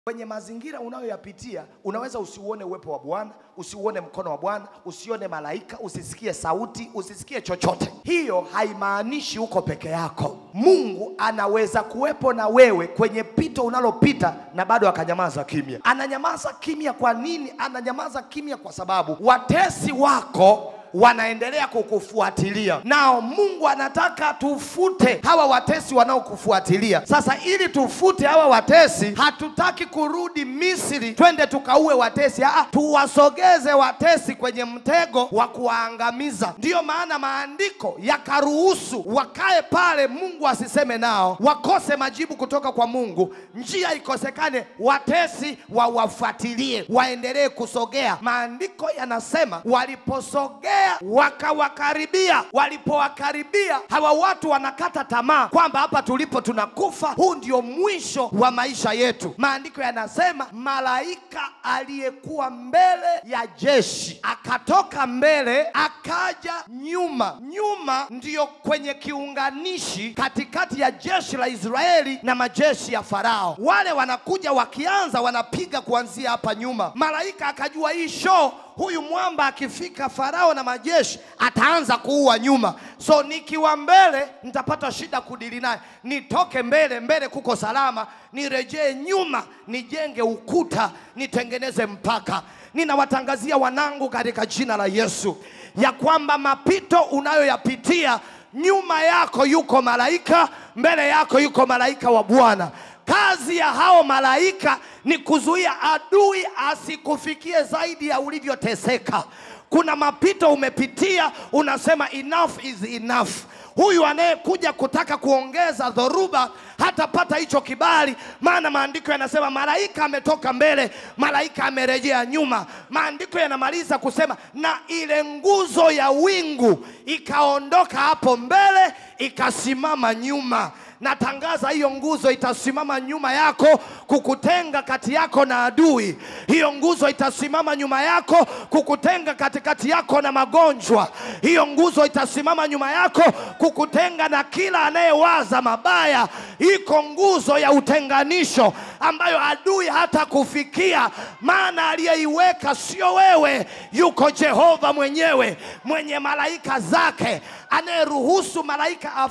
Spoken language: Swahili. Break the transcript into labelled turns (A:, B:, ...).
A: Kwenye mazingira unayoyapitia unaweza usiuone uwepo wa Bwana, usiuone mkono wa Bwana, usione malaika, usisikie sauti, usisikie chochote. Hiyo haimaanishi uko peke yako. Mungu anaweza kuwepo na wewe kwenye pito unalopita na bado akanyamaza kimya. Ananyamaza kimya kwa nini? Ananyamaza kimya kwa sababu watesi wako wanaendelea kukufuatilia. Nao Mungu anataka tufute hawa watesi wanaokufuatilia. Sasa ili tufute hawa watesi, hatutaki kurudi Misri twende tukaue watesi. Aa, tuwasogeze watesi kwenye mtego wa kuwaangamiza. Ndiyo maana maandiko yakaruhusu wakae pale, Mungu asiseme nao, wakose majibu kutoka kwa Mungu, njia ikosekane, watesi wawafuatilie, waendelee kusogea. Maandiko yanasema waliposogea wakawakaribia. Walipowakaribia hawa watu wanakata tamaa kwamba hapa tulipo tunakufa, huu ndio mwisho wa maisha yetu. Maandiko yanasema malaika aliyekuwa mbele ya jeshi akatoka mbele akaja nyuma. Nyuma ndiyo kwenye kiunganishi katikati ya jeshi la Israeli na majeshi ya Farao. Wale wanakuja wakianza, wanapiga kuanzia hapa nyuma. Malaika akajua hii show huyu mwamba akifika Farao na majeshi ataanza kuua nyuma, so nikiwa mbele nitapata shida kudili naye. Nitoke mbele, mbele kuko salama, nirejee nyuma, nijenge ukuta, nitengeneze mpaka. Ninawatangazia wanangu katika jina la Yesu ya kwamba mapito unayoyapitia nyuma yako yuko malaika, mbele yako yuko malaika wa Bwana. Kazi ya hao malaika ni kuzuia adui asikufikie zaidi ya ulivyoteseka. Kuna mapito umepitia, unasema enough is enough. Huyu anayekuja kutaka kuongeza dhoruba hatapata hicho kibali, maana maandiko yanasema malaika ametoka mbele, malaika amerejea nyuma. Maandiko yanamaliza kusema na ile nguzo ya wingu ikaondoka hapo mbele, ikasimama nyuma. Natangaza hiyo nguzo itasimama nyuma yako kukutenga kati yako na adui. Hiyo nguzo itasimama nyuma yako kukutenga katikati yako na magonjwa. Hiyo nguzo itasimama nyuma yako kukutenga na kila anayewaza mabaya. Iko nguzo ya utenganisho ambayo adui hata kufikia, maana aliyeiweka sio wewe, yuko Jehova mwenyewe mwenye malaika zake anayeruhusu malaika